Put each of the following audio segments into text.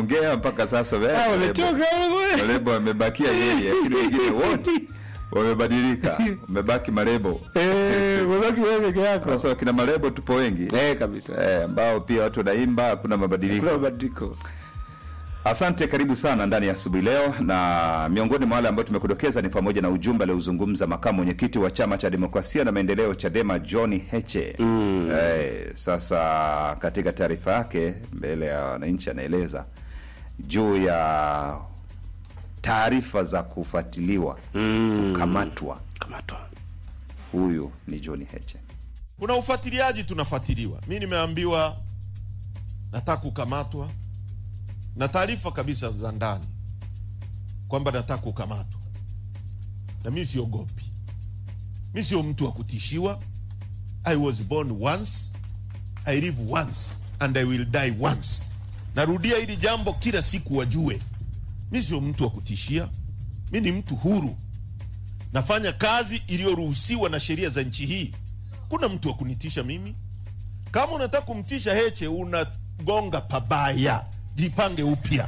wanaongea mpaka sasa wame- Ah, wamechoka wewe. Malebo wamebakia yeye, lakini wengine wote wamebadilika, wamebaki marebo. Eh, umebaki wewe peke yako. Sasa wakina marebo tupo wengi Eh, kabisa. eh, ambao pia watu wanaimba, hakuna mabadiliko. Kuna mabadiliko. Asante, karibu sana ndani ya asubuhi leo, na miongoni mwa wale ambao tumekudokeza ni pamoja na ujumbe aliozungumza makamu mwenyekiti wa chama cha demokrasia na maendeleo Chadema John Heche. Mm. Eh, sasa katika taarifa yake mbele ya wananchi anaeleza juu ya taarifa za kufuatiliwa Mm. kukamatwa. Kamatwa. Huyu ni John Heche. kuna ufuatiliaji tunafuatiliwa. Mi nimeambiwa nataka kukamatwa na taarifa kabisa za ndani kwamba nataka kukamatwa, na mi siogopi. Mi sio mtu wa kutishiwa. I was born once, I live once and I will die once. Narudia hili jambo kila siku wajue, mi sio mtu wa kutishia. Mi ni mtu huru, nafanya kazi iliyoruhusiwa na sheria za nchi hii kuna mtu wa kunitisha mimi. Kama unataka kumtisha Heche, unagonga pabaya, jipange upya.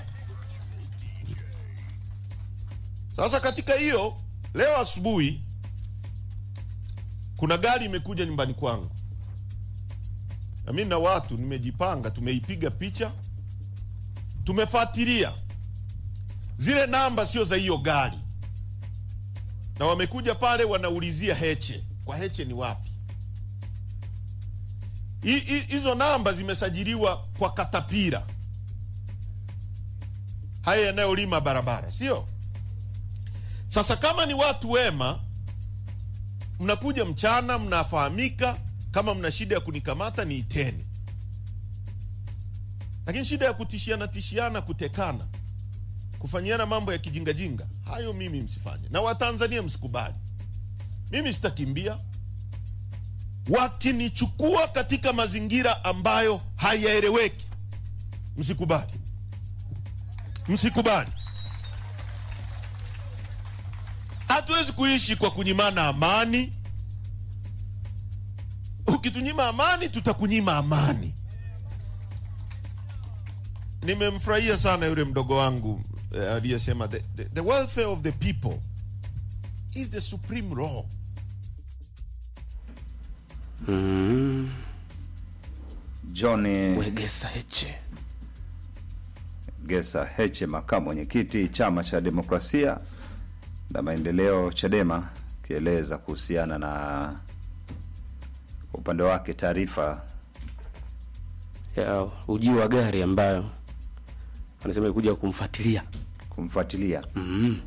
Sasa katika hiyo, leo asubuhi kuna gari imekuja nyumbani kwangu, na mimi na watu nimejipanga, tumeipiga picha, tumefuatilia zile namba, sio za hiyo gari, na wamekuja pale wanaulizia Heche, kwa Heche ni wapi? Hi- hi- hizo namba zimesajiliwa kwa katapira haya yanayolima barabara, sio? Sasa kama ni watu wema, mnakuja mchana, mnafahamika. Kama mna shida ya kunikamata niiteni, lakini shida ya kutishiana tishiana, kutekana, kufanyiana mambo ya kijingajinga, hayo mimi msifanye, na Watanzania msikubali. Mimi sitakimbia wakinichukua katika mazingira ambayo hayaeleweki, msikubali, msikubali. Hatuwezi kuishi kwa kunyimana amani. Ukitunyima amani, tutakunyima amani. Nimemfurahia sana yule mdogo wangu eh, aliyesema the, the, the welfare of the people is the supreme law. Mm. John Wegesa Heche. Gesa Heche, makamu mwenyekiti chama cha demokrasia na maendeleo Chadema, kieleza kuhusiana na kwa upande wake taarifa Ya ujio wa gari ambayo anasema kuja kumfuatilia. kumfuatilia. Mm.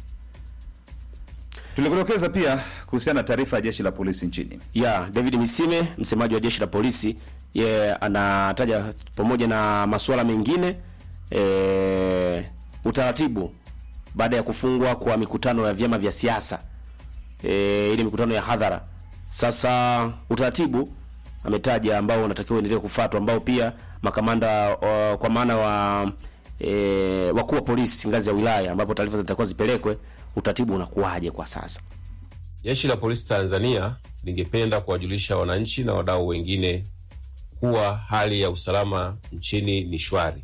Tulikudokeza pia kuhusiana na taarifa ya jeshi la polisi nchini. ya David Misime, msemaji wa jeshi la polisi, ye anataja pamoja na masuala mengine e, utaratibu baada ya kufungwa kwa mikutano ya vyama vya siasa e, ile mikutano ya hadhara. Sasa utaratibu ametaja ambao unatakiwa uendelee kufuatwa, ambao pia makamanda o, kwa maana wa e, wakuu wa polisi ngazi ya wilaya, ambapo taarifa zitakuwa zipelekwe, utaratibu unakuwaje kwa sasa? Jeshi la Polisi Tanzania lingependa kuwajulisha wananchi na wadau wengine kuwa hali ya usalama nchini ni shwari.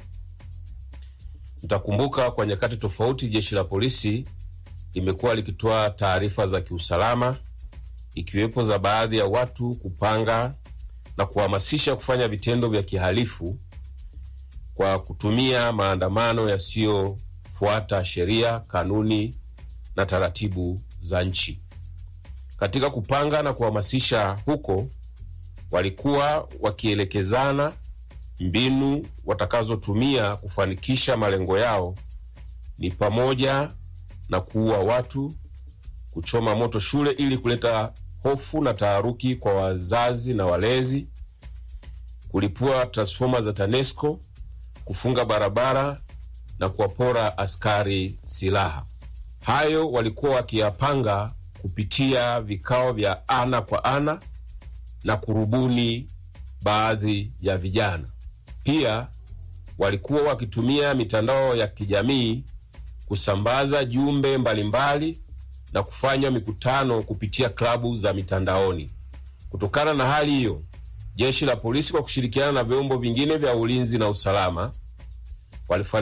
Mtakumbuka kwa nyakati tofauti jeshi la polisi limekuwa likitoa taarifa za kiusalama, ikiwepo za baadhi ya watu kupanga na kuhamasisha kufanya vitendo vya kihalifu kwa kutumia maandamano yasiyofuata sheria, kanuni na taratibu za nchi. Katika kupanga na kuhamasisha huko, walikuwa wakielekezana mbinu watakazotumia kufanikisha malengo yao, ni pamoja na kuua watu, kuchoma moto shule ili kuleta hofu na taharuki kwa wazazi na walezi, kulipua transfoma za TANESCO, kufunga barabara na kuwapora askari silaha. Hayo walikuwa wakiyapanga kupitia vikao vya ana kwa ana na kurubuni baadhi ya vijana. Pia walikuwa wakitumia mitandao ya kijamii kusambaza jumbe mbalimbali na kufanya mikutano kupitia klabu za mitandaoni. Kutokana na hali hiyo, jeshi la polisi kwa kushirikiana na vyombo vingine vya ulinzi na usalama walifanikiwa